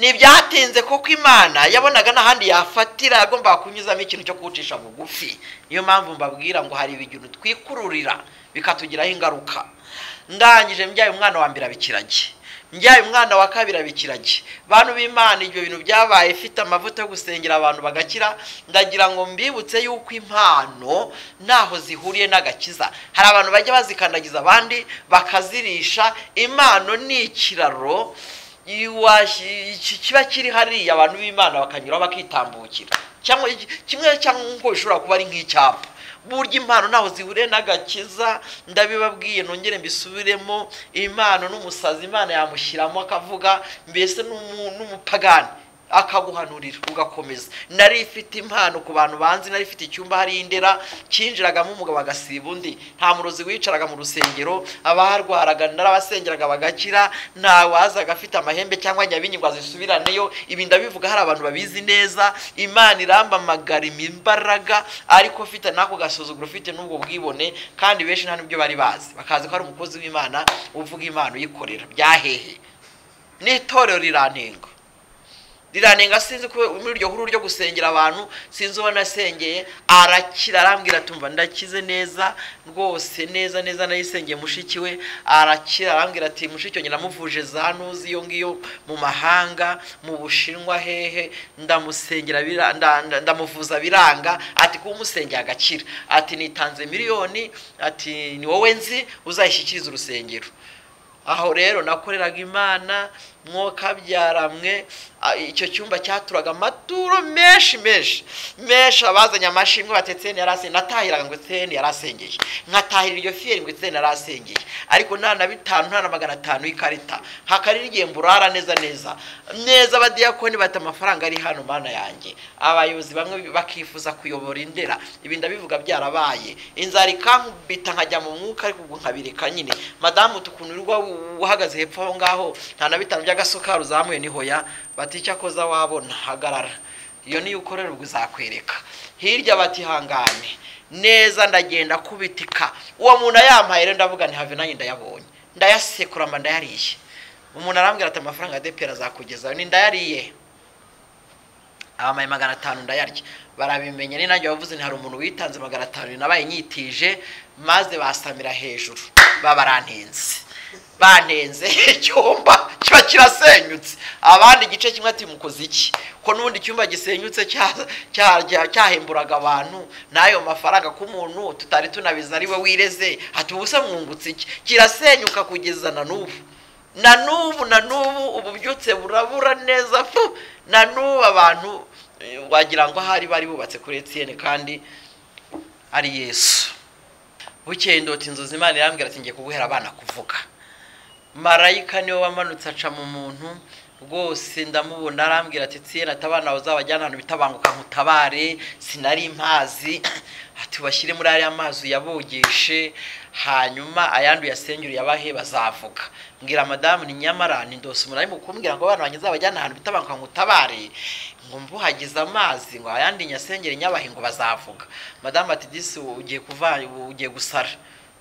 ntibyatinze kuko imana yabonaga n'ahandi yafatira yagombaga kunyuzamo ikintu cyo kuwucisha bugufi niyo mpamvu mbabwira ngo hari ibintu twikururira bikatugiraho ingaruka ndangije mbyaye umwana wa mbere abikirage mbyaye umwana wa kabiri abikirage bantu b'imana ibyo bintu byabaye ifite amavuta yo gusengera abantu bagakira ndagira ngo mbibutse yuko impano ntaho zihuriye n'agakiza hari abantu bajya bazikandagiza abandi bakazirisha impano ni ikiraro kiba kiri hariya abantu b'imana bakanyuraho bakitambukira cyangwa kimwe cyangwa nk'uko bishobora kuba ari nk'icyapa burya impano ntaho zihuriye n'agakiza ndabibabwiye nongere mbisubiremo impano n'umusazi imana yamushyiramo akavuga mbese n'umupagani akaguhanurira ugakomeza nari ifite impano ku bantu banzi nari ifite icyumba hari indera cyinjiragamo umugabo agasiba undi nta murozi wicaraga mu rusengero abaharwaraga narabasengeraga bagakira nta wazaga afite amahembe cyangwa nyabinyigwa zisubiraneyo ibi ndabivuga hari abantu babizi neza imana irambamagara imbaraga ariko ufite n'ako gasuzuguro ufite n'ubwo bwibone kandi benshi nta n'ibyo bari bazi bakazi ko hari umukozi w'imana uvuga impano uyikorera byahehe n'itorero riranenga riranenga sinzi ko muri iryo huriro ryo gusengera abantu sinzi uwo nasengeye arakira arambwira atumva ndakize neza rwose neza neza nayisengeye mushiki we arakira arambwira ati mushiki we namuvuje za ntuzi iyo ngiyo mu mahanga mu bushinwa hehe ndamusengera ndamuvuza biranga ati kuba umusengera agakira ati nitanze miliyoni ati ni wowe nzi uzayishyikiriza urusengero aho rero nakoreraga imana mwoka byaramwe icyo cyumba cyaturaga amaturo menshi menshi menshi abazanye amashimwe batetseni yarasengeye natahiraga ngo eteni yarasengeye nkatahira iryo fiyeri ngo eteni yarasengeye ariko nta na bitanu nta na magana atanu y'ikarita hakarira igihe mburara neza neza neza abadiyakoni bata amafaranga ari hano mana yanjye abayobozi bamwe bakifuza kuyobora indera ibi ndabivuga byarabaye inzara ikankubita nkajya mu mwuka ariko ubwo nkabireka nyine madamu tukunurwa uhagaze hepfo aho ngaho nta na bitanu by'agasukari uzamuye niho ya batica koza wabona hagarara iyo niyo ukorera ubwo uzakwereka hirya batihangane neza ndagenda kubitika uwo muntu ayampaye rero ndavuga ni have nanjye ndayabonye ndayasekura mba ndayariye umuntu arambwira ati amafaranga ya depera azakugezayo ni ndayariye abamaye magana atanu ndayarya barabimenye ni nanjye wavuze ni hari umuntu witanze magana atanu nabaye nyitije maze basamira hejuru babarantinze banenze icyumba kiba kirasenyutse abandi igice kimwe ati mukoze iki ko n'ubundi icyumba gisenyutse cyahemburaga abantu n'ayo mafaranga ko umuntu tutari tunabizi ari we wireze ati ubu se mwungutse iki kirasenyuka kugeza na n'ubu na n'ubu na n'ubu ububyutse burabura neza fu na n'ubu abantu wagira ngo ahari bari bubatse kuri etiyeni kandi ari yesu bukeye ndota inzozi imana irambwira ati ngiye kuguhera abana kuvuga marayika niwe wamanutse aca mu muntu rwose ndamubona arambwira ati tsiyene ati abana uzabajyana ahantu bitabanguka nkutabare sinari mpazi ati bashyire muri ariya mazi uyabogeshe hanyuma ayandi uyasengere uyabahe bazavuga mbwira madamu ni nyamara ni ndose umuntu arimo kumbwira ngo abana banjye uzabajyana ahantu bitabanguka nkutabare ngo mbuhagize amazi ngo ayandi nyasengere nyabahe ngo bazavuga madamu ati disi ugiye kuva ugiye gusara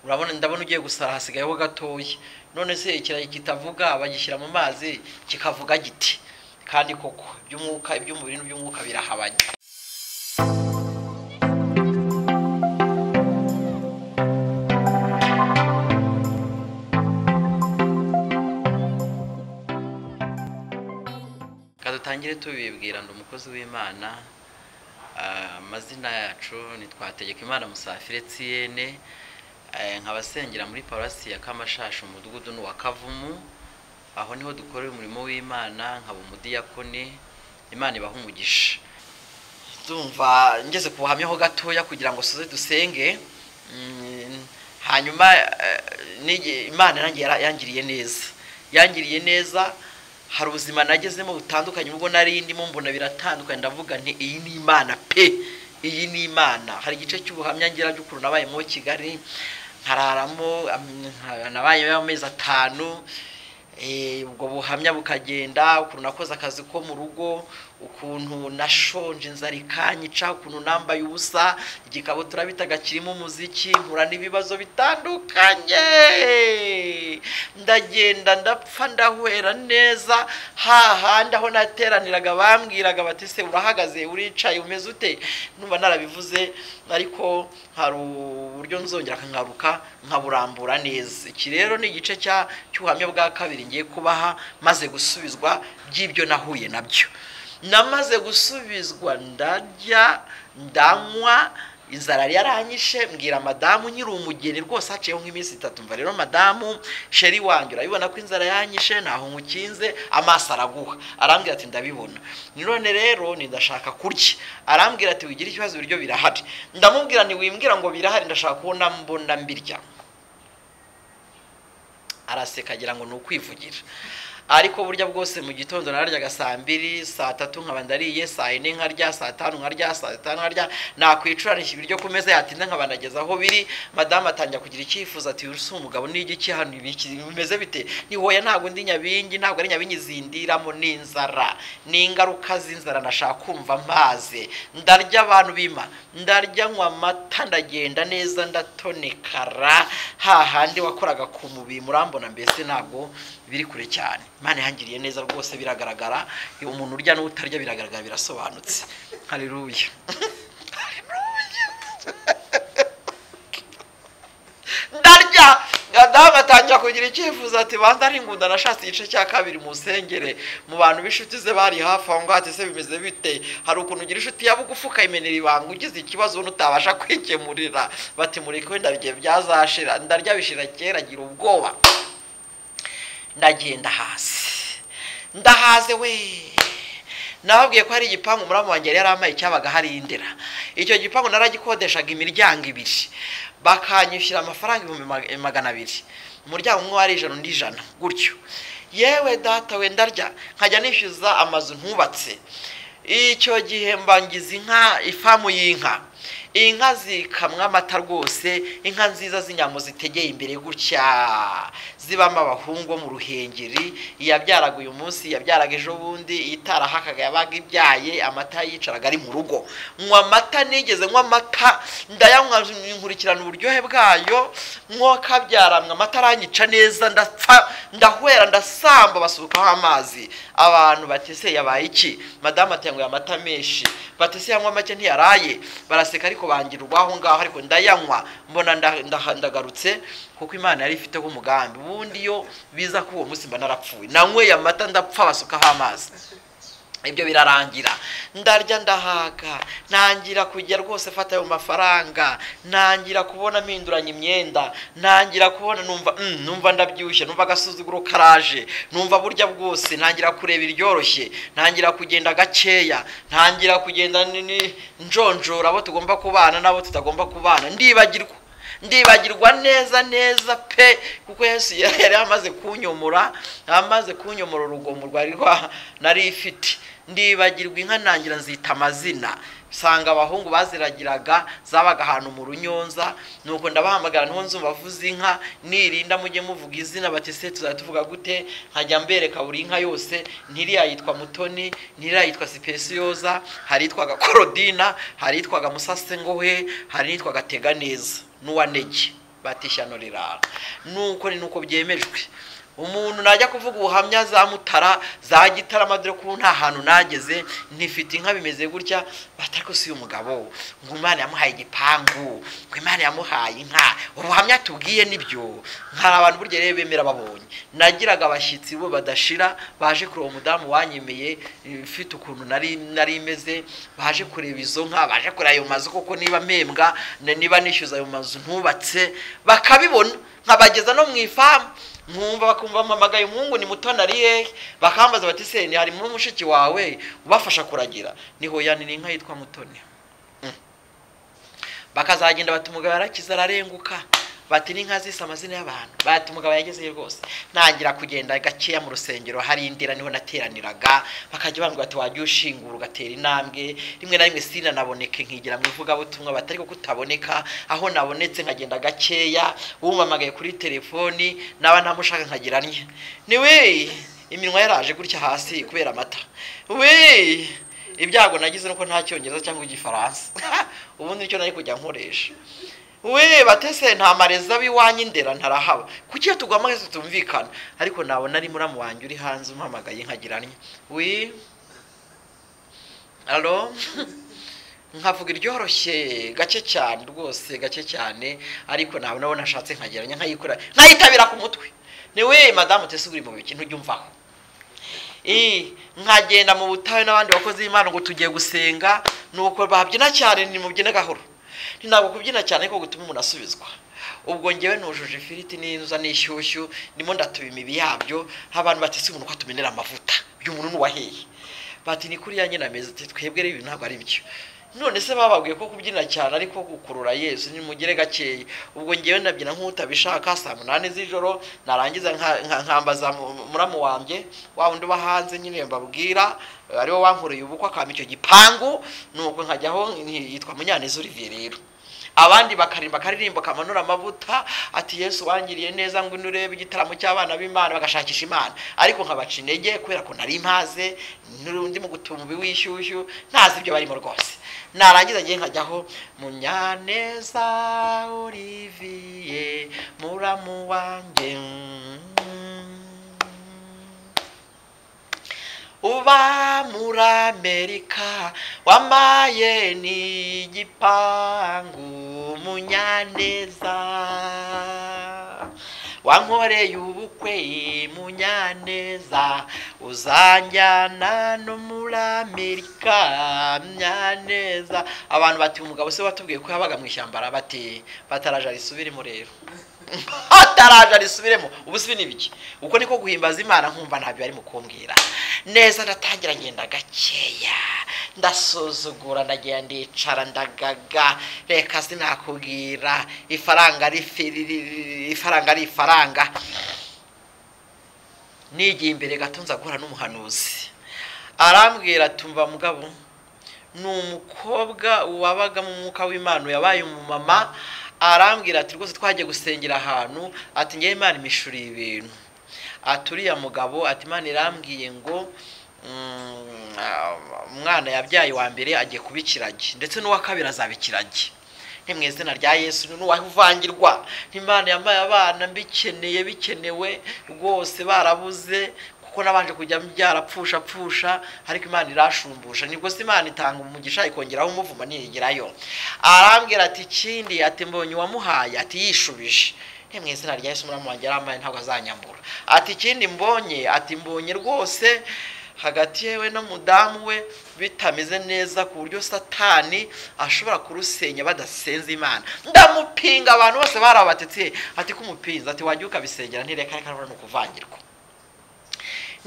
urabona ndabona ugiye gusara hasigayeho gatoya none se ikirayi kitavuga bagishyira mu mazi kikavuga giti kandi koko iby'umwuka iby'umubiri n'iby'umwuka birahabanye dutangire tubibwira ndi umukozi w'imana amazina yacu ntitwategeka imana musafire tsiyene nkabasengera muri parasi ya kamashasha umudugudu ni uwa kavumu aho niho dukorera umurimo w'imana nkaba umudiyakoni imana ibaha umugisha ndumva ngeze ku buhamyaho gatoya kugira ngo suze dusenge hanyuma imana yangiriye neza yangiriye neza hari ubuzima nagezemo butandukanye ubwo nari ndimo mbona biratandukanye ndavuga nti iyi ni imana pe iyi ni imana hari igice cy'ubuhamya ngira by'ukuntu nabayemo kigali nkararamo nabayeho amezi atanu ubwo buhamya bukagenda ukuntu nakoze akazi ko mu rugo ukuntu nashonje inzara ikanyica ukuntu nambaye ubusa igikabutura bitaga kirimo umuziki nkura n'ibibazo bitandukanye ndagenda ndapfa ndahwera neza hahandi aho nateraniraga bambwiraga bati se urahagaze uricaye umeze ute numva narabivuze ariko hari uburyo nzongera nkangaruka nkaburambura neza iki rero ni igice cy'ubuhamya bwa kabiri ngiye kubaha maze gusubizwa by'ibyo nahuye nabyo namaze gusubizwa ndarya ndanywa inzara yaranyishe mbwira madamu nyiri umugeni rwose haciyeho nk'iminsi itatu mva rero madamu sheri wanjye urabibona ko inzara yanyishe ntaho nkukinze amaso araguha arambwira ati ndabibona none rero ndashaka kurya arambwira ati wigire ikibazo ibiryo birahari ndamubwira ntiwimbwira ngo birahari ndashaka kubona mbona mbirya araseka agira ngo ni ukwivugira ariko burya bwose mu gitondo nararyaga saa mbiri saa tatu nkaba ndariye saa yine nkarya saa tanu nkarya saa tanu nkarya nakwicuranisha ibiryo ku meza yatinda nkaba ndageza aho biri madamu atangira kugira icyifuzo ati uri umugabo n'igiki hano bimeze bite ntihoya ntabwo ndi nyabingi ntabwo ari nyabingi zindiramo n'inzara n'ingaruka z'inzara nashaka kumva maze ndarya abantu bima ndarya nywa amata ndagenda neza ndatonekara hahandi wakoraga ku mubiri murambona mbese ntabwo biri kure cyane imana yangiriye neza rwose biragaragara umuntu urya n'utarya biragaragara birasobanutse hareruye ndarya damu atangira kugira icyifuzo ati banza ari ingunda nashatse igice cya kabiri mu nsengere mu bantu b'inshuti ze bari hafi aho ngaho ati se bimeze bite hari ukuntu ugira inshuti yaba ugufuka imenera ibanga ugize ikibazo ubona utabasha kwikemurira bati mureke wenda bigiye byazashira ndarya bishira kera agira ubwoba ndagenda hasi ndahaze we nababwiye ko hari igipangu muramu wanjye yari yarampaye cyabaga hari indera icyo gipangu naragikodeshaga imiryango ibiri bakanyishyura amafaranga ibihumbi magana abiri umuryango umwe wari ijana undi ijana gutyo yewe data we ndarya nkajya nishyuza amazu ntubatse icyo gihe mbangiza inka ifamu y'inka inka zikamwa amata rwose inka nziza z'inyambo zitegeye imbere gutya zibamo abahungu mu ruhengeri iyabyaraga uyu munsi iyabyaraga ejo bundi itarahakaga yabaga ibyaye amata yicaraga ari mu rugo nywa amata nigeze nywa amata ndayanywa nkurikirana uburyohe bwayo nk'uwakabyaramwe amata aranyica neza ndapfa ndahwera ndasamba basukaho amazi abantu batese yabaye iki madamu atenguye amata menshi batese yanywa make ntiyaraye baraseka ariko bangira urwaho ngaho ariko ndayanywa mbona ndagarutse kuko imana yari ifiteho umugambi ubundi iyo biza ko uwo munsi mba narapfuye nanyweye amata ndapfa basukaho amazi ibyo birarangira ndarya ndahaga ntangira kujya rwose fata ayo mafaranga ntangira kubona mpinduranya imyenda ntangira kubona numva numva ndabyibushye numva agasuzuguro karaje numva burya bwose ntangira kureba iryoroshye ntangira kugenda gakeya ntangira kugenda njonjora abo tugomba kubana n'abo tutagomba kubana ndibagirwa ndibagirwa neza neza pe kuko Yesu yari amaze kunyomora amaze kunyomora urugomo rwari nari ifite ndibagirwa inka ntangira nzita amazina usanga abahungu baziragiraga zabaga ahantu mu runyonza nuko ndabahamagara niho nzu bavuze inka nirinda mujye muvuga izina bati se tuzajya tuvuga gute nkajya mbereka buri nka yose ntiriya yitwa mutoni ntiriya yitwa sipesiyoza hari itwaga korodina hari itwaga musasengohe hari itwaga tega neza n'uwanege batishyano rirara nuko ni nuko byemejwe umuntu najya kuvuga ubuhamya za mutara za gitarama dore ko nta hantu nageze ntifite inka bimeze gutya batari si umugabo ngo imana yamuhaye igipangu ngo imana yamuhaye inka ubuhamya tubwiye nibyo hari abantu burya rero bemera babonye nagiraga abashyitsi bo badashira baje kureba umudamu wanyemeye ufite ukuntu nari imeze baje kureba izo nka baje kureba ayo mazu kuko niba mpembwa niba nishyuza ayo mazu ntubatse bakabibona nkabageza no mu ifamu nkumva bakumva mpamagaye umuhungu ni muto nariye bakambaza bati se ni harimo umushiki wawe ubafasha kuragira niho yanira inka yitwa mutoni bakazagenda bati umugabo yarakize ararenguka bati n'inka zise amazina y'abantu bati umugabo yagezeyo rwose ntangira kugenda gakeya mu rusengero hari indira niho nateraniraga bakajya bambwira bati wajya ushingura ugatera intambwe rimwe na rimwe sinanaboneke nkigira mu ivugabutumwa batari ko kutaboneka aho nabonetse nkagenda gakeya wumamagaye kuri telefoni naba ntamushaka nkagira nye ni we iminwa yaraje gutya hasi kubera amata we ibyago nagize nuko nta cyongereza cyangwa igifaransa ubundi nicyo nari kujya nkoresha we batese nta marezi aba iwanyu indera ntarahaba kuki iyo tuguhamagaye tutumvikana ariko nabona ari muramu wanjye uri hanze umpamagaye nkagira nti we alo nkavuga iryoroshye gake cyane rwose gake cyane ariko nabona abona ashatse nkageranya nkayikora nkayitabira ku mutwe ni we madamu utese uri mu biki ntujya umvaho nkagenda mu butayu n'abandi bakozi b'imana ngo tugiye gusenga ni uko babyina cyane ni mubyine gahoro ntabwo kubyina cyane ariko gutuma umuntu asubizwa ubwo ngewe nujuje ifiriti n'inzuza n'ishyushyu ndimo ndatuba imibi yabyo abantu batese umuntu ko atumenera amavuta uyu muntu n'uwaheye bati ni kuri yanjye nameze twebwe rero ibi ntabwo ari byo none se bababwiye ko kubyina cyane ariko gukurura yesu nimugere gakeya ubwo ngewe ndabyina nk'utabishaka saa munani z'ijoro narangiza nkambaza muramu wanjye wa wundi uba hanze nyine mbabwira ariwe wankoreye ubukwe akamba icyo gipangu nuko nkajyaho yitwa munyaneza olivier rero abandi bakarimba akaririmbo kamanura amavuta ati yesu wangiriye neza ngo nurebe igitaramo cy'abana b'imana bagashakisha imana ariko nkabaca intege kubera ko nari maze n'undi mu gutumbi w'ishyushyu ntazi ibyo barimo rwose narangiza ngiye nkajyaho munyaneza olivier muramu wanjye uba muri amerika wamaye n'igipangu munyaneza wankoreye ubukwe munyaneza uzanjyana no muri amerika munyaneza abantu bati umugabo se watubwiye ko yabaga mu ishyamba arabati bataraja risubiremo rero ataraje arisubiremo ubu si n'ibiki uko niko guhimbaza imana nkumva ntabyo barimo kumbwira neza ndatangira ngenda gakeya ndasuzugura ndagenda ndicara ndagaga reka sinakubwira ifaranga ari ifaranga ari ifaranga nigiye imbere gato nzagura n'umuhanuzi arambwira tumva mugabo ni umukobwa wabaga mu mwuka w'imana yabaye umumama arambwira ati rwose twagiye gusengera ahantu ati ngewe imana imishuriye ibintu ati uriya mugabo ati imana irambwiye ngo umwana yabyaye wa mbere agiye kuba ikiragi ndetse n'uwa kabiri azaba ikiragi ni mu izina rya yesu n'uwavangirwa imana yambaye abana mbikeneye bikenewe rwose barabuze kuko nabanje kujya byarapfusha pfusha ariko imana irashumbusha nibwo se imana itanga umugisha ikongeraho umuvuma niyigerayo arambwira ati ikindi ati mbonye uwamuhaye ati yishubije ni mu izina rya yesu muramu wanjye arambaye ntabwo azanyambura ati ikindi mbonye ati mbonye rwose hagati yewe n'umudamu we bitameze neza ku buryo satani ashobora kurusenya badasenze imana ndamupinga abantu bose barabatetse ati k'umupinzi ati wajya ukabisengera ntireka reka ni ukuvangirwa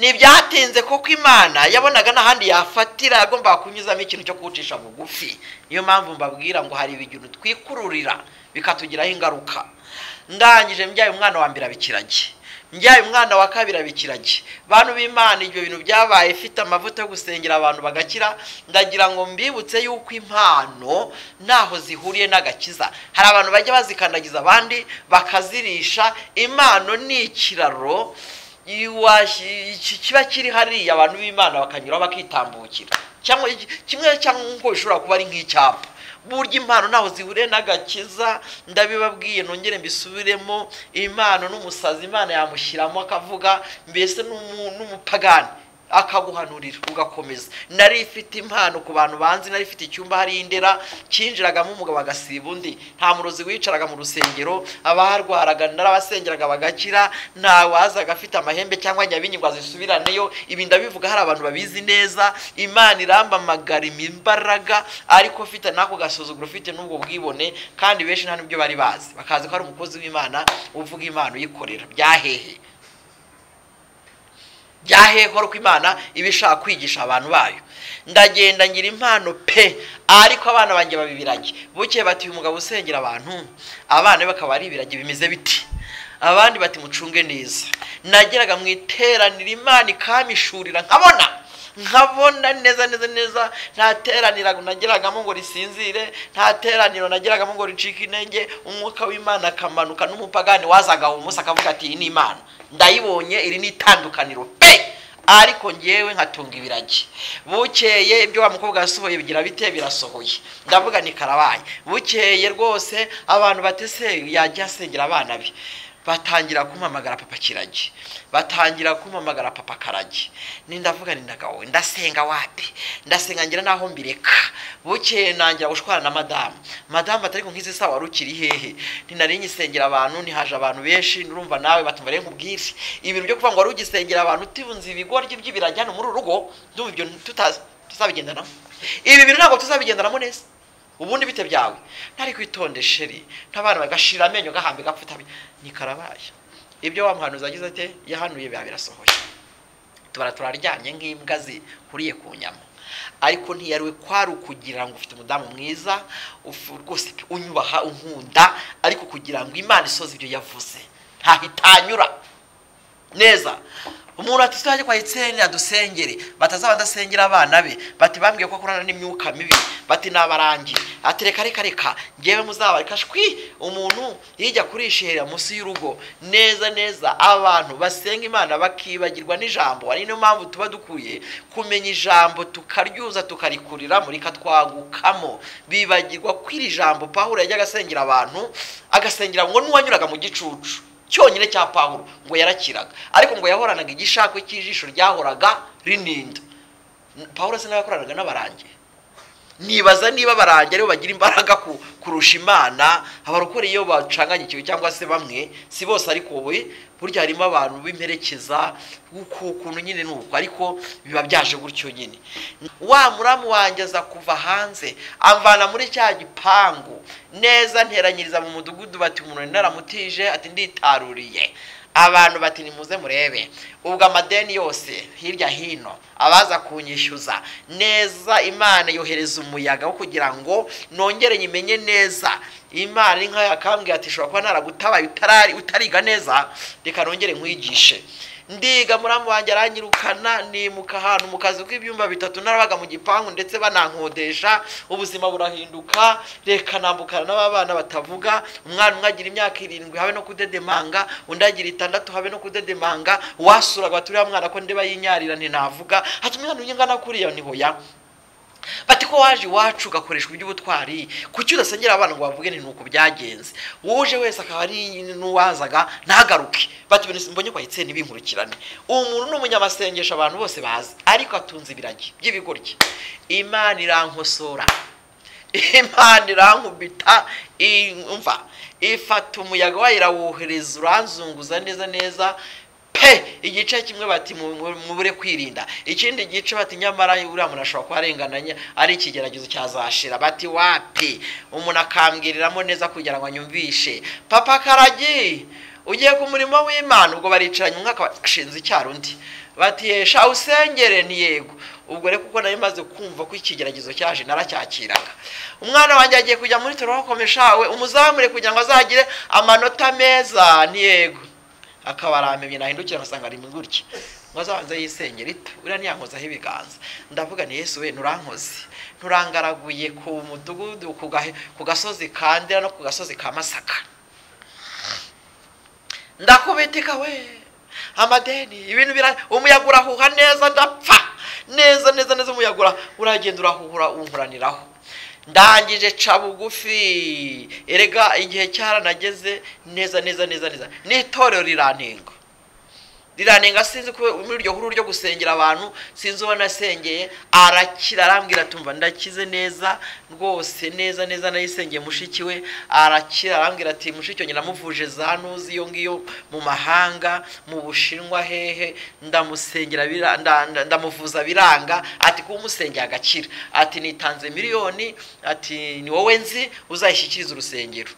ntibyatinze kuko imana yabonaga n'ahandi yafatira yagombaga kunyuzamo ikintu cyo kuwucisha bugufi niyo mpamvu mbabwira ngo hari ibintu twikururira bikatugiraho ingaruka ndangije mbyaye umwana wa mbere abikirage mbyaye umwana wa kabiri abikirage bantu b'imana ibyo bintu byabaye ifite amavuta yo gusengera abantu bagakira ndagira ngo mbibutse yuko impano ntaho zihuriye n'agakiza hari abantu bajya bazikandagiza abandi bakazirisha impano ni ikiraro kiba kiri hariya abantu b'imana bakanyura bakitambukira cyangwa kimwe cyangwa bishobora kuba ari nk'icyapa burya impano ntaho zihuriye n'agakiza ndabibabwiye nongere mbisubiremo impano n'umusazi imana yamushyiramo akavuga mbese n'umupagani akaguhanurira ugakomeza nari ifite impano ku bantu banzi nari ifite icyumba hari indera cyinjiragamo umugabo agasiba undi nta murozi wicaraga mu rusengero abaharwaraga narabasengeraga bagakira nta wazaga afite amahembe cyangwa nyabinyigwa zisubiraneyo ibi ndabivuga hari abantu babizi neza imana irambamagara imimbaraga ariko ufite n'ako gasuzuguro ufite n'ubwo bwibone kandi benshi nta n'ibyo bari bazi bakazi ko hari umukozi w'imana uvuga impano uyikorera byahehe byahekora uko imana iba ishaka kwigisha abantu bayo ndagenda ngira impano pe ariko abana banjye babibirage buke bati uyu mugabo usengera abantu abana be bakaba ari ibiragi bimeze biti abandi bati mucunge neza nageraga mu iteraniro imana ikamishurira nkabona nkabona neza neza neza nta teraniro nageragamo ngo risinzire nta teraniro nageragamo ngo ricike intege umwuka w'imana akamanuka n'umupagani wazagaho umunsi akavuga ati iyi ni imana ndayibonye iri ni itandukaniro pe ariko ngewe nkatunga ibiragi bukeye ibyo wa mukobwa yasohoye bigira bite birasohoye ndavuga ni karabaye bukeye rwose abantu batese yajya asengera abana be batangira kumpamagara papa kiragi batangira kumpamagara papa karagi ni ndavuga ni ndagawe ndasenga wapi ndasenga ngira naho mbireka bukeye nangira gushwana na madamu madamu atari nk'izi sawa wari ukiri hehe ntinari nyisengera abantu ntihaje abantu benshi nurumva nawe batumva rero nkubwire ibintu byo kuvuga ngo wari ugisengera abantu utunze ibigoryi by'ibiragi hano muri uru rugo ndumva ibyo tuta- tuzabigendanamo ibi bintu ntabwo tuzabigendanamo neza ubundi bite byawe ntari kwitonde sheri n'abana bagashira amenyo gahambe gapfutabi ni karabaye ibyo wa muhanuzi agize ate yahanuye biba birasohoye tubara turaryamye nk'imbwa zihuriye ku nyama ariko ntiyariwe kwari ukugira ngo ufite umudamu mwiza ufu- rwose pe, unyubaha unkunda ariko kugira ngo imana isoze ibyo yavuze ntahitanyura neza umuntu ati tujye kwa Etienne adusengere batazaba badasengera abana be bati bambwiye ko akorana n'imyuka mibi bati nabarangira ati reka reka reka ngewe muzabareka shwi umuntu yijya kurishihera munsi y'urugo neza neza abantu basenga imana bakibagirwa n'ijambo ari niyo mpamvu tuba dukwiye kumenya ijambo tukaryuza tukarikuriramo rikatwagukamo bibagirwa ko iri jambo pahuro yajyaga asengera abantu agasengera ngo n'uwanyuraga mu gicucu cyonyine cya pawulo ngo yarakiraga ariko ngo yahoranaga igishakwe cy'ijisho ryahoraga rininda pawulo se nawe yakoranaga n'abarangi nibaza niba abarangi aribo bagira imbaraga ku- kurusha imana abarokore iyo bacanganyikiwe cyangwa se bamwe si bose ariko we burya harimo abantu b'imperekeza uku- ukuntu nyine ni uko ariko biba byaje gutyo nyine wa muramu wanjye aza kuva hanze amvana muri cya gipangu neza nteranyiriza mu mudugudu bati umuntu naramutije ati nditaruriye abantu bati nimuze murebe ubwo amadeni yose hirya hino abaza kunyishyuza neza imana yohereza umuyaga wo kugira ngo nongere nyimenye neza imana ni nk'ayo yakambwiye ati ishobora kuba naragutabaye utarari- utariga neza reka nongere nkwigishe ndiga muramu wanjye aranyirukana nimuka ahantu mu kazi k'ibyumba bitatu narabaga mu gipangu ndetse banankodesha ubuzima burahinduka reka nambukana n'aba bana batavuga umwana umwe agira imyaka irindwi habe no kudedemanga undi agira itandatu habe no kudedemanga wasuraga bati uriya mwana ko ndeba yinyarira ntinavuga hati umwana unyingana kuriya ntihoya bati ko waje iwacu ugakoreshwa iby'ubutwari kuki udasengera abana ngo bavuge ni uko byagenze wuje wese akaba ari n'uwazaga ntagaruke bati ibintu mbonye kwa itseni binkurikirane umuntu ni umunyamasengesho abantu bose bazi ariko atunze ibiragi by'ibigoryi imana irankosora imana irankubita imva ifata umuyaga wayo irawuhereza uranzunguza neza neza pe igice kimwe bati mu- mu- mubure kwirinda ikindi gice bati nyamara uriya muntu ashobora kuba arengana ari ikigeragezo cyazashira bati wapi umuntu akambwiriramo neza kugira ngo anyumvishe papa karagi ugiye ku murimo w'imana ubwo baricaranye umwaka bashinze icyaro undi bati yesha usengere ntiyego ubwo rero kuko nari maze kumva ko ikigeragezo cyaje naracyakiraga umwana wanjye agiye kujya muri torokomeshawe umuzamure kugira ngo azagire amanota meza ntiyego akaba aramenye nahindukira ngasanga ari gutya ngo azabanze yisengere ito uriya ntiyankozaho ibiganza ndavuga ni yesu we nurankoze nturangaraguye ku mudugudu ku gahe- ku gasozi ka ndera no ku gasozi ka masaka ndakubitika we amadeni ibintu bira umuyaga urahuha neza ndapfa neza neza neza umuyaga ura- uragenda urahuhura unkuraniraho ndangije ca bugufi erega igihe cyaranageze neza neza neza neza n'itorero rirantenga riranenga sinzi ko muri iryo huriro ryo gusengera abantu sinzi uwo nasengeye arakira arambwira tumva ndakize neza rwose neza neza nayisengeye mushiki we arakira arambwira ati mushiki wanjye namuvuje za ntuzi iyo ngiyo mu mahanga mu bushinwa hehe ndamusengera bira- nda- nda- ndamuvuza biranga ati kuba umusengeye agakira ati nitanze miliyoni ati ni wowe nzi uzayishyikiriza urusengero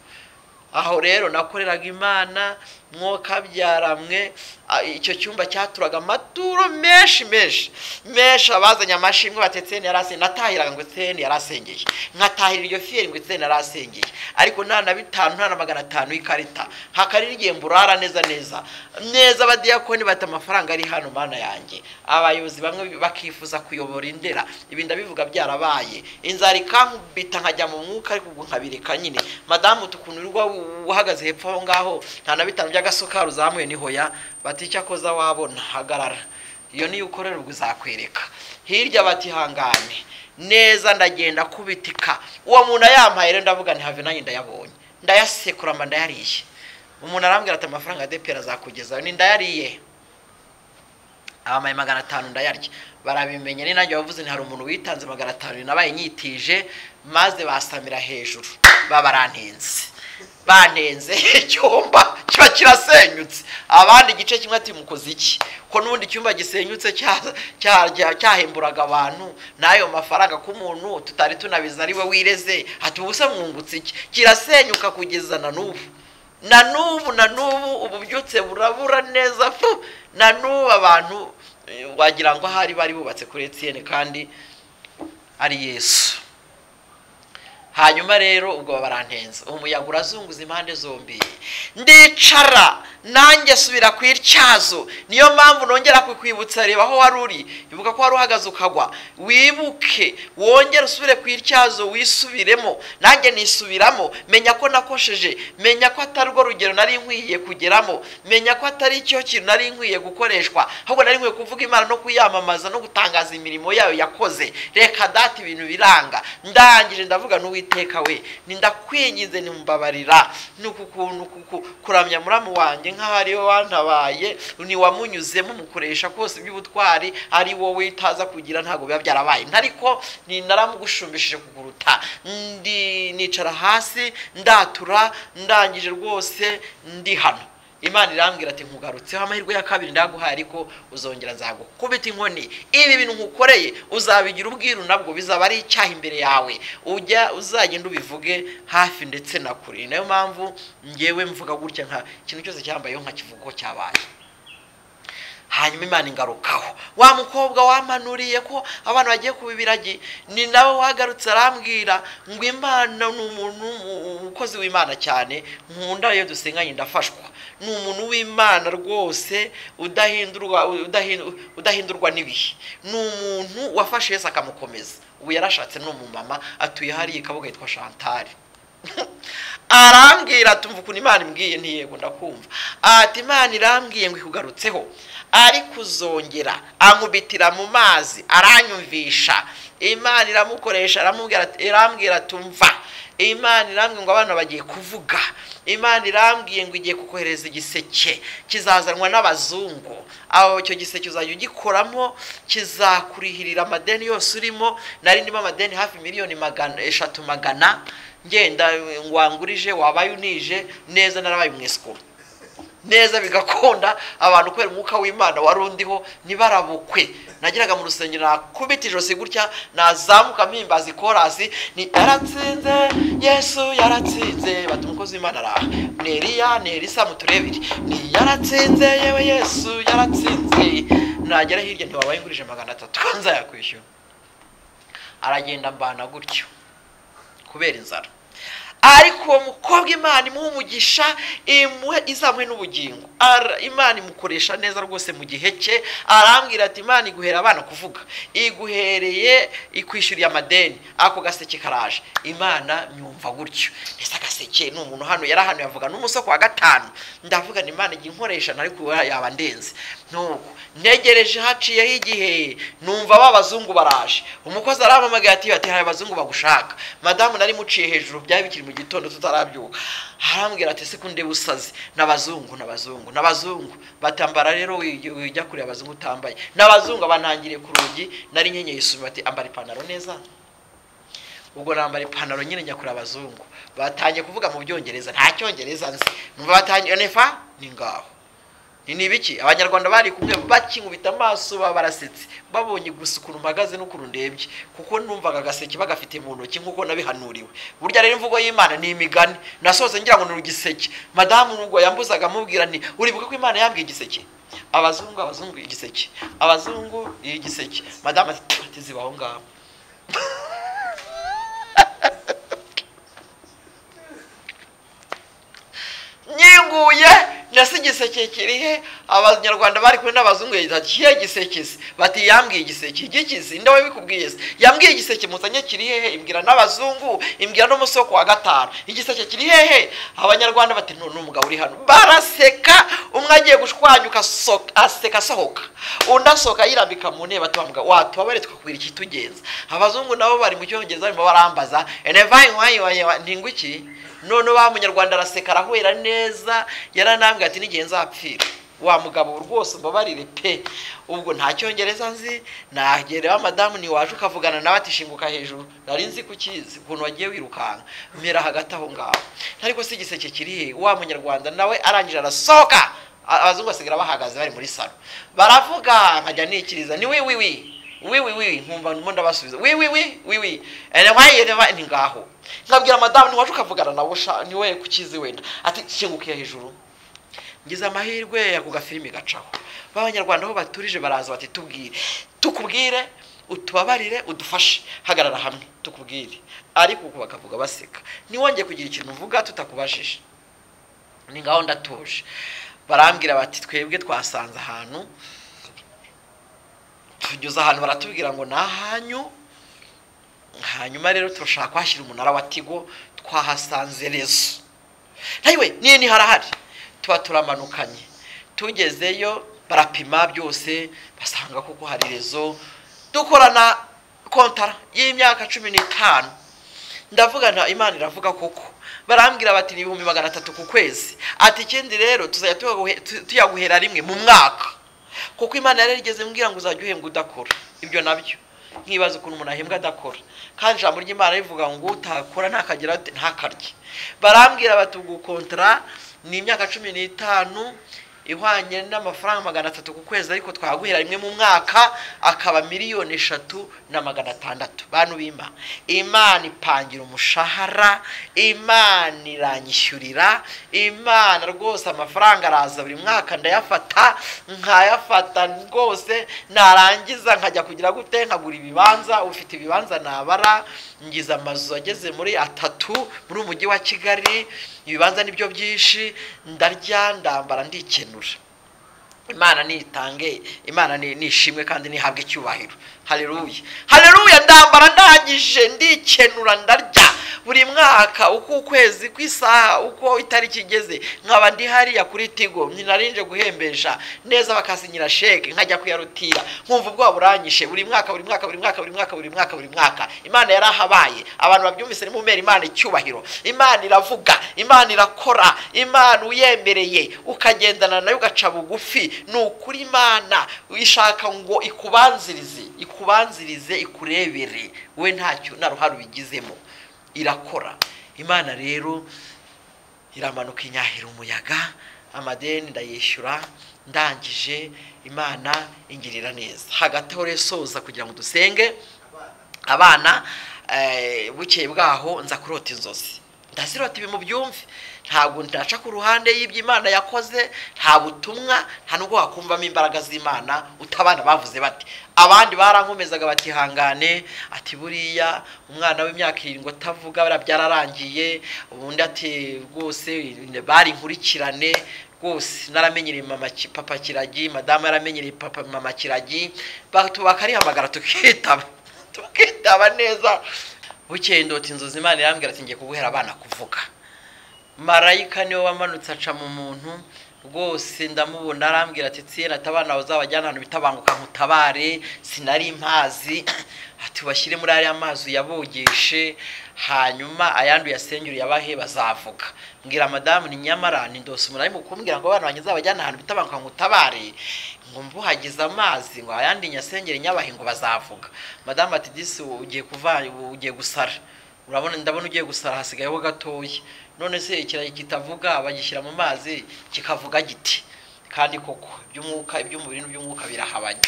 aho rero nakoreraga imana mwoka byaramwe a- icyo cyumba cyaturaga amaturo menshi menshi menshi abazanye amashimwe bati eteni yarasengeye natahiraga ngo eteni yarasengeye nkatahira iryo fiyeri ngo eteni yarasengeye ariko nta na bitanu nta na magana atanu y'ikarita hakarira igihe mburara neza neza neza abadiyakoni bati amafaranga ari hano mana yanjye abayobozi bamwe bakifuza kuyobora indera ibi ndabivuga byarabaye inzara ikankubita nkajya mu mwuka ariko ubu nkabireka nyine madamu tukuntu urwa uhagaze hepfo aho ngaho nta na bitanu by'agasukari uzamuye nihoya bati icyo akoza wabona hagarara iyo niyo ukorerwa uzakwereka hirya bati ihangane neza ndagenda kubitika uwo muntu ayampaye rero ndavuga nti have nanjye ndayabonye ndayasekura mba ndayariye umuntu arambwira ati amafaranga ya depera azakugezaho ni ndayariye abamaye magana atanu ndayarya barabimenye ni nanjye wavuze nti hari umuntu witanze magana atanu nabaye nyitije maze basamira hejuru babarantenze banenze icyumba kiba kirasenyutse abandi igice kimwe ati mukoze iki ko n'ubundi icyumba gisenyutse cya- cya- cyahemburaga abantu n'ayo mafaranga k'umuntu tutari tunabizi ari we wireze ati ubu se mwungutse iki kirasenyuka kugeza na n'ubu na n'ubu na n'ubu ububyutse burabura neza fu na n'ubu abantu eh, wagira ngo ahari bari bubatse kuri etiyeni kandi ari yesu hanyuma rero ubwo barantenze umuyaga urazunguza impande zombi ndicara nanjye subira ku ityazo niyo mpamvu nongera kukwibutsa reba aho wari uri ivuga ko wari uhagaze ukagwa wibuke wongere usubire ku ityazo wisubiremo nanjye nisubiramo menya ko nakosheje menya ko atari rwo rugero nari nkwiye kugeramo menya ko atari icyo kintu nari nkwiye gukoreshwa ahubwo nari nkwiye kuvuga imana no kuyamamaza no gutangaza imirimo yayo yakoze reka data ibintu biranga ndangije ndavuga n'uwiteka we nindakwinginze nimubabarira ni uku kuntu kuku- kuramya muramu wanjye nk'aho ari wowe wantabaye ntiwamunyuzemo mukoresha kose iby'ubutwari ari wowe utaza kugira ntabwo biba byarabaye ariko naramugushumishije kuguruta Ndi- nicara hasi ndatura ndangije rwose ndi hano imana irambwira ati nkugarutseho amahirwe ya kabiri ndaguhaye ariko uzongera nzagukubita inkoni ibi bintu nkukoreye uzabigira ubwiru nabwo bizaba ari icyaha imbere yawe ujya uzagenda ubivuge hafi ndetse na kure ni nayo mpamvu ngewe mvuga gutya nka ikintu cyose cyambayeho nkakivuga ko cyabaye hanyuma imana ingarukaho wa mukobwa wamanuriye ko abana bagiye kuba ibiragi ni nawe wagarutse arambwira ngo imana ni umuntu w'umu- umukozi w'imana cyane nkunda iyo dusenganye ndafashwa ni umuntu w'imana rwose udahindurwa udahindu- udahindurwa n'ibihe ni umuntu wafashe yesu akamukomeza ubu yarashatse ni umumama atuye hariya ikabuga yitwa shantari arambwira ati umva ukuntu imana imbwiye ntiyego ndakumva ati imana irambwiye ngo ikugarutseho ariko uzongera ankubitira mu mazi aranyumvisha imana iramukoresha aramubwira ati- irambwira ati umva imana irambwiye ngo abana bagiye kuvuga imana irambwiye ngo igiye kukohereza igiseke kizazanwa n'abazungu aho icyo giseke uzajya ugikoramo kizakurihirira amadeni yose urimo nari ndimo amadeni hafi miliyoni magana eshatu magana ngenda ngwangurije wabaye unije neza narabaye umwesikuru neza bigakunda abantu kubera umwuka w'imana wari undiho ntibarabukwe nageraga mu rusengero nakubita ijosi gutya nazamuka mpimbaza ikorasi ni yaratsinze yesu yaratsinze bati umukozi w'imana araha ni eriya ni elisa muturebere ni yaratsinze yewe yesu yaratsinze nagera hirya ntiwabaye ngurije magana atatu nzayakwishyura aragenda mbana gutyo kubera inzara ariko uwo mukobwa imana imuha umugisha imuhe izamuhe n'ubugingo Ara- imana imukoresha neza rwose mu gihe cye arambwira ati imana iguhera abana kuvuga iguhereye ikwishyuriye amadeni ako gaseke karaje imana myumva gutyo ndetse agaseke ni umuntu hano yari hano yavuga n'umusoko wa gatanu ndavuga ni imana igihe inkoresha nari kuba yaba ndenze nuko ntegereje haciyeho igihe numva ba bazungu baraje umukozi arampamagaye ati ati hari abazungu bagushaka madamu nari muciye hejuru byari bikiri mu gitondo tutarabyuka arambwira ati se kunde busazi n'abazungu n'abazungu n'abazungu batambara rero wi- wijya kure abazungu utambaye n'abazungu abantangiriye ku rugi nari nkenyeye isume bati ambara ipantaro neza ubwo nambara ipantaro nyine njya kureba abazungu batangiye kuvuga mu byongereza nta cyongereza nzi numva batangiye nefa ni ngaho ni ni ibiki abanyarwanda bari kumwe bakinkubita amaso baba barasetse babonye gusa ukuntu mpagaze n'ukuntu ndebye kuko numvaga agaseke bagafite mu ntoki nk'uko nabihanuriwe burya rero imvugo y'imana ni imigani nasohotse ngira ngo ni ugiseke madamu nubwo yambuzaga amubwira nti uribuka ko imana yambwiye igiseke abazungu abazungu igiseke abazungu igiseke madamu ati "Ati, zibaho ngaho nyinguye ndetse igiseke kirihe abanyarwanda bari kumwe n'abazungu yagize ati "Ye giseke se bati yambwiye igiseke igikizi nde wabikubwiye se yambwiye igiseke muzanye kiri hehe imbwira n'abazungu imbwira n'umusoko wa gatanu igiseke kiri hehe abanyarwanda bati "Nu- ni umugabo uri hano baraseka aseka umwe agiye gushwanyuka asohoka- aseka asohoka undi asohoka yirambika mu ntebe atubavuga watubabare tukakwira ikitugenza abazungu nabo bari mu cyongereza barimo barambaza ntingwiki none wa munyarwanda araseka arahwera neza yaranambwira ati n'igihe nzapfira wa mugabo rwose mbabarire pe ubwo nta cyongereza nzi nagerera madamu ntiwaje ukavugana nawe ati shinguka hejuru nari nzi ku kizi ukuntu wagiye wirukanka mera hagati aho ngaho ariko si igiseke kiri he wa munyarwanda nawe arangije arasohoka a- abazungu basigaye bahagaze bari muri salo baravuga nkajya nikiriza ni wi wi wi wi wi wi nkumva ndimo ndabasubiza wi wi wi wi wi enewaye reba ni ngaho nkabwira madamu ntiwaje ukavugana nawe usha niwe ku kizi wenda ati shingukiye hejuru ngize amahirwe ako gafilimi gacaho b'abanyarwanda aho baturije baraza bati tubwire tukubwire utubabarire udufashe hagarara hamwe tukubwire ariko uku bakavuga baseka ntiwongeye kugira ikintu uvuga tutakubajije ni ngaho ndatuje barambwira bati twebwe twasanze ahantu tugeze ahantu baratubwira ngo ni ahanyu hanyuma rero turashaka kuhashyira umunara wa tigo twahasanze rezo ntayiwe niyo ni harahari tuba turamanukanye tugezeyo barapima byose basanga kuko hari rezo dukorana kontara y'imyaka cumi n'itanu ndavuga nta imana iravuga kuko barambwira bati ni ibihumbi magana atatu ku kwezi ati ikindi rero tuzajya tuyaguhe- tu- tuyaguhera rimwe mu mwaka kuko imana yari yarigeze mbwira ngo uzajya uhembwa udakora ibyo nabyo nkibaza ukuntu umuntu ahembwa adakora kandi ijambo ry'imana rivuga ngo utakora ntakagira ntakarye barambwira bati ubwo kontara ni imyaka cumi n'itanu ihwanye n'amafaranga magana atatu ku kwezi ariko twaguhera rimwe mu mwaka akaba miliyoni eshatu na magana atandatu bantu bima imana ipangira umushahara imana iranyishyurira imana rwose amafaranga araza buri mwaka ndayafata nkayafata rwose narangiza nkajya kugira gute nkagura ibibanza ufite ibibanza nabara ngize amazu ageze muri atatu muri umujyi wa kigali ibibanza nibyo byinshi ndarya ndambara ndikenura imana nitange imana ni- nishimwe kandi nihabwe icyubahiro hareruya hareruya ndambara ndangije ndikenura ndarya buri mwaka uko ukwezi ku isaha uko itariki igeze nkaba ndi hariya kuri tigo ninarinje guhembesha neza bakasinyira sheke nkajya kuyarutira nkumva ubwoba buranyishe buri mwaka buri mwaka buri mwaka buri mwaka buri mwaka buri mwaka imana yarahabaye abantu babyumvise nimumera imana icyubahiro imana iravuga imana irakora imana uyemereye ukagendana nayo ugaca bugufi ni ukuri imana ishaka ngo ikubanzirize ikubanzirize ikurebere we ntacyo nta ruhare ubigizemo irakora imana rero iramanuka inyahira umuyaga amadeni ndayishyura ndangije imana ingirira neza hagati aho rero soza kugira ngo dusenge abana eh, bukeye bwaho nza kurota inzozi ndazirota ibi mu byumve ntabwo ndaca ku ruhande y'ibyo imana yakoze nta butumwa nta nubwo wakumvamo imbaraga z'imana utabana bavuze bati abandi barankomezaga batihangane ati buriya umwana w'imyaka irindwi atavuga buriya byararangiye ubundi ati rwose bari inkurikirane rwose naramenyereye mama ki- papa kiragi madamu yaramenyereye papa mama kiragi batu- bakarihamagara tukitaba tukitaba neza bukeye ndota inzozi imana irambwira ati ngiye kuguhera abana kuvuga marayika niwe wamanutse aca mu muntu rwose ndamubona arambwira ati tsiye natabana bawe uzabajyana ahantu bita banguka nkutabare sinari mpazi ati bashyire muri ariya mazi uyabogeshe hanyuma ayandi uyasengere uyabahe bazavuga mbwira madamu ni nyamara ni ndose umuntu arimo kumbwira ngo abana banjye uzabajyana ahantu bita banguka nkutabare ngo mbuhagize amazi ngo ayandi nyasengere nyabahe ngo bazavuga madamu ati disi ugiye kuva ugiye gusara urabona ndabona ugiye gusara hasigayeho gatoya none se ikirayi kitavuga bagishyira mu mazi kikavuga giti kandi koko iby'umwuka iby'umubiri n'iby'umwuka birahabanye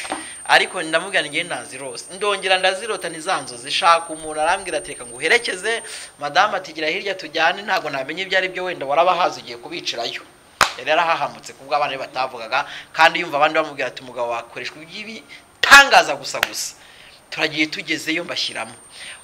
ariko ndamubwira ngiye nazirose ndongera ndazirota ni za nzozi shaka umuntu arambwira ati reka nguherekeze madamu ati gira hirya tujyane ntabwo namenye ibyo ari byo wenda warabahazi ugiye kubicirayo yari yarahahamutse kubwo abana be batavugaga kandi yumva abandi bamubwira ati umugabo wakoreshwa iby'ibitangaza gusa gusa turagiye tugezeyo mbashyiramo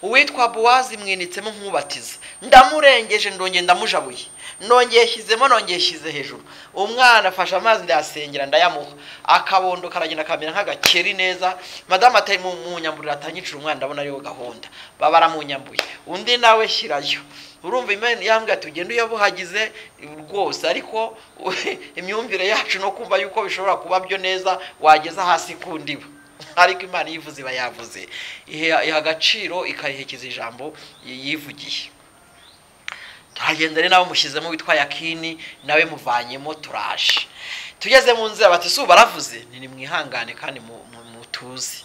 uwitwa buwazi mwinitsemo nk'ubatiza ndamurengeje ndongeye ndamujabuye nongeye shyizemo nongeye shyize hejuru umwana afashe amazi ndayasengera ndayamuha akabondo karagenda kamera nk'agakeri neza madamu atari mu mu nyamburiro atanyicira umwana ndabona ariyo gahunda baba baramunyambuye undi nawe shyirayo urumva imana yambwira tugenda iyo buhagize rwose ariko imyumvire yacu no kumva yuko bishobora kuba byo neza wageza hasi ku ndiba ariko imana iyo ivuze iba yavuze iha agaciro ikariherekeza ijambo yivugiye turagenda rero nawe mushyizemo witwa yakini nawe muvanyemo turaje tugeze mu nzira bati izuba baravuze ni mwihangane kandi mutuzi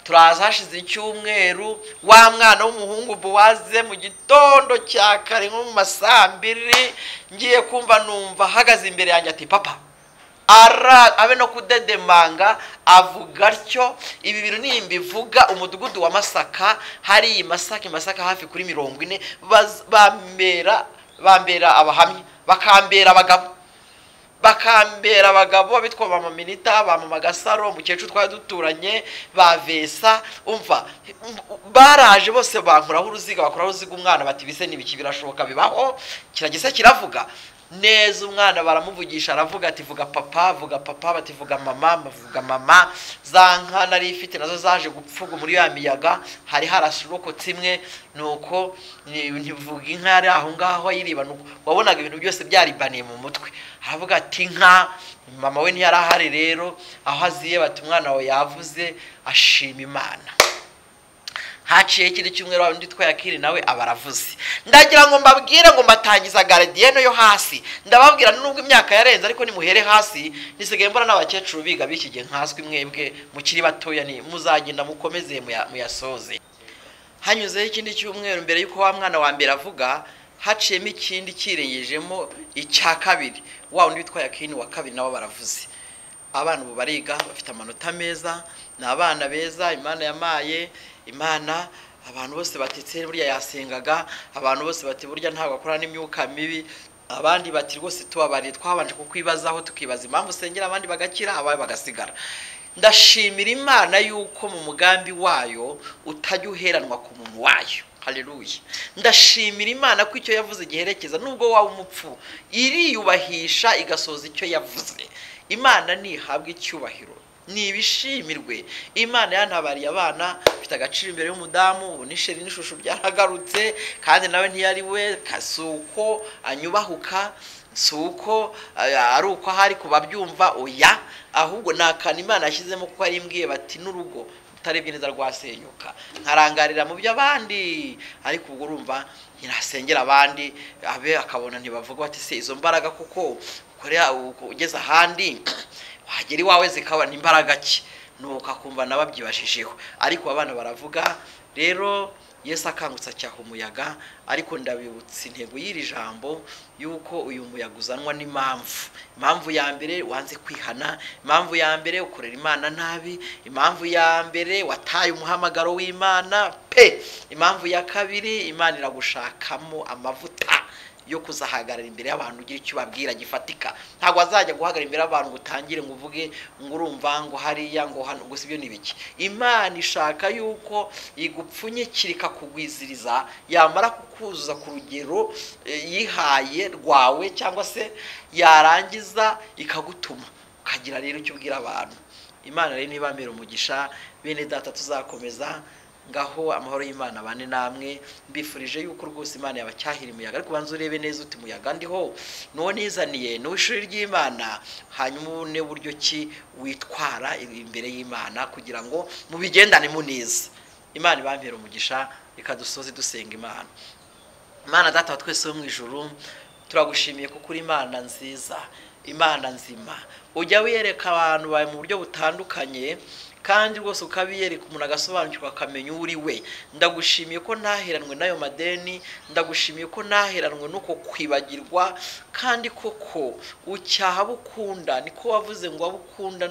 turaza hashize icyumweru wa mwana w'umuhungu buwaze mu gitondo cya kare nko mu masambiri ngiye kumva numva ahagaze imbere yanjye ati papa ara abe no kudedemanga avuga atyo ibi bintu nimbivuga umudugudu wa masaka hari i masaka i masaka hafi kuri mirongo ine bambera bambera abahamya bakambera abagabo bakambera abagabo abitwa ba maminita ba mama gasaro umukecuru twari duturanye ba vesa umva baraje bose bankuraho uruziga bakuraho uruziga umwana bati bise n'ibiki birashoboka bibaho kiragisa kiravuga neza umwana baramuvugisha aravuga ati vuga papa vuga papa bati vuga mama vuga mama za nka nari ifite nazo zaje gupfuga muri ya miyaga hari harashorokotse imwe nuko ntivuga inka yari aho ngaho ayiriba wabonaga ibintu byose byaribaniye mu mutwe aravuga ati inka mama we ntiyari ahari rero aho aziye bati umwana wawe yavuze ashima imana haciye ikindi cyumweru undi twayakiri nawe aba aravuze ndagira ngo mbabwire ngo mbatangiza garidiyene yo hasi ndababwira nubwo imyaka yarenze ariko nimuhere hasi nisigaye mbona n'abakecuru biga bikigiye nkazwi mwebwe mukiri batoya ni muzagenda mukomeze muyasoze hanyuzeho ikindi cyumweru mbere y'uko wa mwana wa mbere avuga haciyemo ikindi kirengejemo icya kabiri wa undi witwa yakini wa kabiri nabo baravuze abana ubu bariga bafite amanota meza ni abana beza imana yamaye imana abantu bose batetse burya yasengaga abantu bose bati burya ntabwo akora n'imyuka mibi abandi bati rwose tubabariye twabanje kukwibazaho tukibaza impamvu usengera abandi bagakira abawe bagasigara ndashimira imana yuko mu mugambi wayo utajya uheranwa ku muntu wayo hareruye ndashimira imana ko icyo yavuze giherekeza nubwo waba umupfu iriyubahisha igasoza icyo yavuze imana ntihabwa icyubahiro ntibishimirwe imana yantabariye abana bifite agaciro imbere y'umudamu ubu nisheri n'ishusho byaragarutse kandi nawe ntiyari we si uko anyubahuka si uko ari uko ahari kubabyumva oya ahubwo ni akantu imana yashyizemo kuko yari imbwiye bati n'urugo utarebye neza rwasenyuka nkarangarira mu by'abandi ariko ubwo urumva ntirasengera abandi abe akabona ntibavuga bati se izo mbaraga kuko ugeze ahandi wagera iwawe zikabona imbaraga ki nuko akumva nawe abyibashijeho ariko abana baravuga rero Yesu akangutse acyaha umuyaga ariko ndabibutsa intego y'iri jambo y'uko uyu muyaga uzanwa n'impamvu impamvu ya mbere wanze kwihana impamvu ya mbere ukorera imana nabi impamvu ya mbere wataye umuhamagaro w'imana pe impamvu ya kabiri imana iragushakamo amavuta yo kuzahagarara imbere y'abantu ugira icyo ubabwira gifatika ntabwo wazajya guhagarara imbere y'abantu ngo utangire ngo uvuge ngo urumva ngo hariya ngo hano gusa ibyo ni ibiki imana ishaka yuko igupfunyikira ikakugwiziriza yamara kukuzuza ku rugero yihaye rwawe cyangwa se yarangiza ikagutuma ukagira rero icyo ubwira abantu imana rero niba mbere umugisha bene data tuzakomeza ngaho amahoro y'imana bane namwe mbifurije yuko rwose imana yabacyahira umuyaga ariko ubanza urebe neza uti umuyaga ndiho n'uwo nizaniye ni uw'ishuri ry'imana hanyuma ubone buryo ki witwara imbere y'imana kugira ngo mubigendane mu neza imana ibambera umugisha reka dusoze dusenga imana imana data twese wo mu ijuru turagushimiye kuko uri imana nziza imana nzima ujya wiyereka abantu bawe mu buryo butandukanye kandi rwose ukabiyereka umuntu agasobanukirwa akamenya uri we ndagushimiye ko ntaheranwe n'ayo madeni ndagushimiye ko ntaheranwe n'uko kwibagirwa kandi koko ucyaha abo ukunda niko wavuze ngo abo ukunda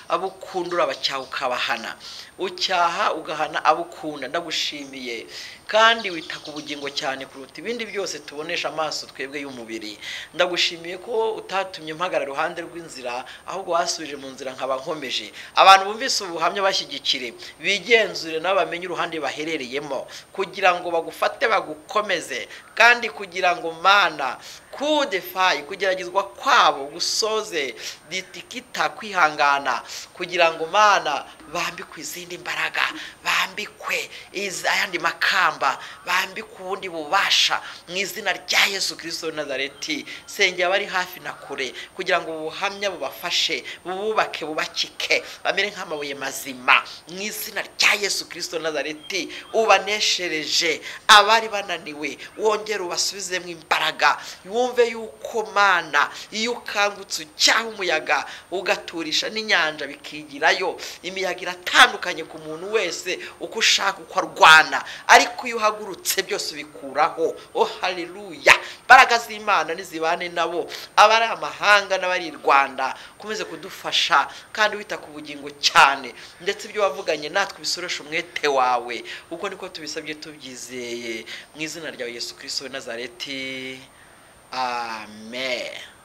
abo ukunda urabacyaha ukabahana ucyaha ugahana abo ukunda ndagushimiye kandi wita ku bugingo cyane kuruta ibindi byose tubonesha amaso twebwe y'umubiri ndagushimiye ko utatumye mpagarara iruhande rw'inzira ahubwo wasubije mu nzira nkaba nkomeje byinshi abantu bumvise ubuhamya bashyigikire bigenzure nabo bamenye uruhande baherereyemo kugira ngo bagufate bagukomeze kandi kugira ngo mana kudefayi kugeragezwa kwabo gusoze ditikita kwihangana kugira ngo mana bambikwe izindi mbaraga bambikwe izi- ayandi makamba bambikwe ubundi bubasha mu izina rya yesu kirisito w'i nazareti sengera abari hafi na kure kugira ngo ubuhamya bubafashe bububake bubakike bamere nk'amabuye mazima mu izina rya yesu kirisito w'i nazareti ubaneshereje abari bananiwe wongere ubasubizemo imbaraga wumve yuko mana iyo ukangutse ucyaha umuyaga ugaturisha n'inyanja bikigirayo imiyaga iratandukanye ku muntu wese uko ushaka uko arwana ariko iyo uhagurutse byose ubikuraho oh haleluya imbaraga z'imana nizibane nabo abari amahanga n'abari i rwanda ukomeze kudufasha kandi wita ku bugingo cyane ndetse ibyo wavuganye natwe ubisureshe umwete wawe uko niko tubisabye tubyizeye mu izina ryawe yesu kirisito w'i nazareti Amen.